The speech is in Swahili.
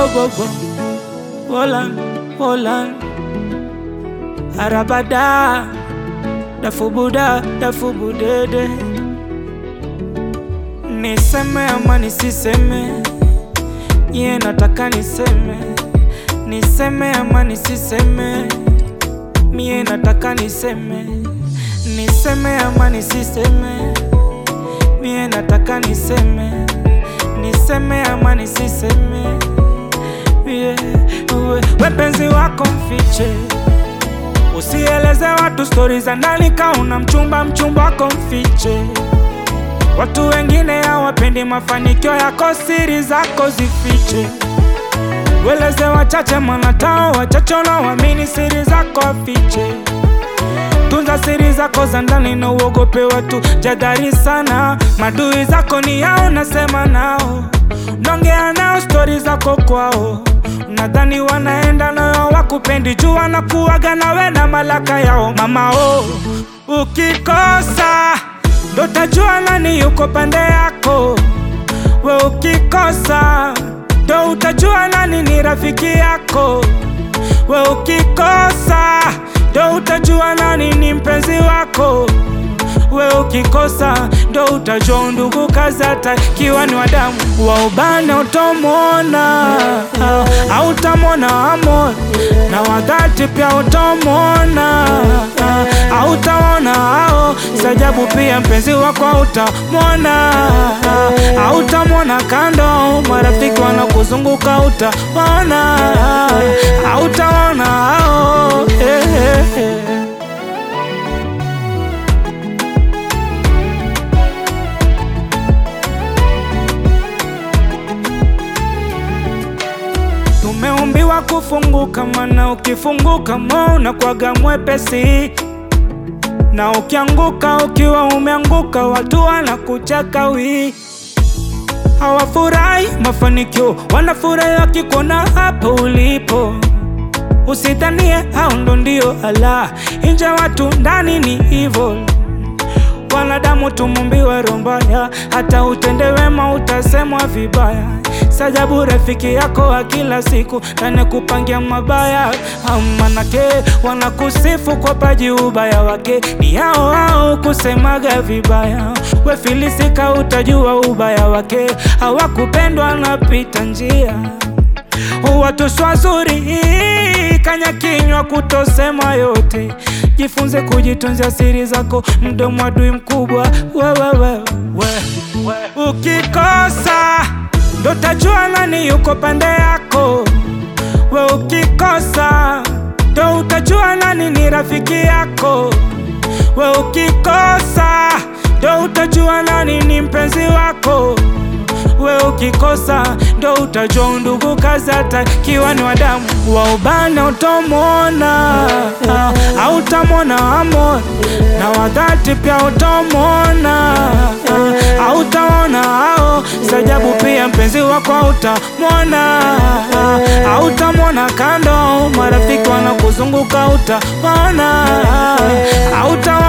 gogo Holland, Holland Arabada Dafubuda, dafubudede Niseme ama nisiseme Ye nataka niseme Niseme ama nisiseme Mie nataka niseme Niseme ama nisiseme Mie nataka niseme Niseme ama nisiseme yeah. we, we penzi wako mfiche Usieleze watu stori za ndani kauna mchumba mchumba wako mfiche Watu wengine hawapendi mafanikio yako, siri zako zifiche. Weleze wachache, manatao wachache wanaoamini siri zako afiche. Tunza siri zako za ndani na uogope watu, jadhari sana. Madui zako ni yao, nasema nao, nongea nao stori zako kwao. Nadhani wanaenda nayo, wakupendi juu wanakuwaga nawe na malaka yao. Mama oh, ukikosa ndo tajua nani yuko pande yako. We ukikosa ndo utajua nani ni rafiki yako. We ukikosa ndo utajua nani ni mpenzi wako. We ukikosa ndo utajua ndugu kazi, hata kiwa ni wadamu wa ubane utomwona, au utamwona amor na wadhati pia utomwona, au utaona hao sajabu pia mpenzi wako utamwona, au utamwona kando marafiki wanakuzunguka utaona, au utaona hao eh, eh, eh. Tumeumbiwa kufunguka, mana ukifunguka mo unakwaga mwepesi, na ukianguka ukiwa umeanguka, watu wanakucheka wi hawafurahi mafanikio, wanafurahi wakikuona hapo ulipo. Usidhanie hao ndo ndio ala, nje watu ndani ni evil. Wanadamu tumumbiwe roho mbaya, hata utende wema utasemwa vibaya. Sajabu rafiki yako wa kila siku anekupangia mabaya, manake wanakusifu kwa paji, ubaya wake ni hao hao kusemaga vibaya. We filisika, utajua ubaya wake, hawakupendwa napita njia watu swazuri kanya kinywa kutosema yote. Jifunze kujitunzia siri zako, mdomo adui mkubwa wewewe. We, we. Ukikosa ndo tajua nani yuko pande yako. We ukikosa ndo utajua nani ni rafiki yako. We ukikosa ndo utajua nani ni mpenzi wako. We ukikosa ndo utajua ndugu kazi, hata kiwa ni wadamu wa ubane utomwona, au utamwona amor na wadhati pia utomwona, au utaona hao sajabu pia mpenzi wako utamwona, au utamwona kando marafiki wanakuzunguka utaona, au utaona